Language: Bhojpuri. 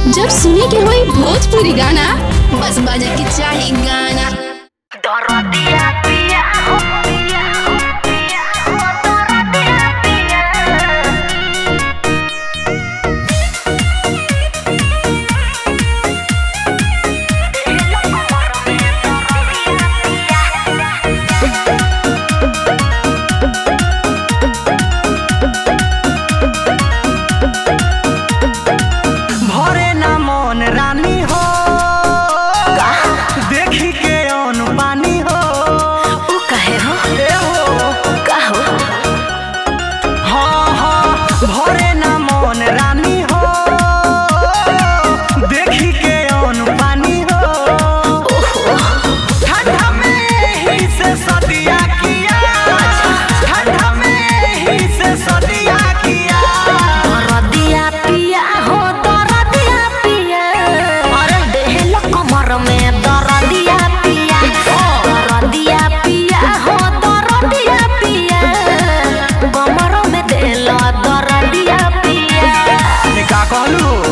जब सुने के होई भोजपुरी गाना बस बजे के चाही गाना दरदिया पिया हो पिया हो पिया हो दरदिया पिया भरे ना मन रानी हो देखी के अन पानी हो उ कहे हो ए हो का हो हाँ हाँ भरे ना मन रानी हो देखी के अन पानी हो ठंडा में ही से सदिया किया ठंडा में ही से सदिया किया दरदिया पिया हो दरदिया पिया अरे देहल कमर में दरदिया पिया दरदिया पिया हो दरदिया पिया कमर में देहल दरदिया पिया का कहलू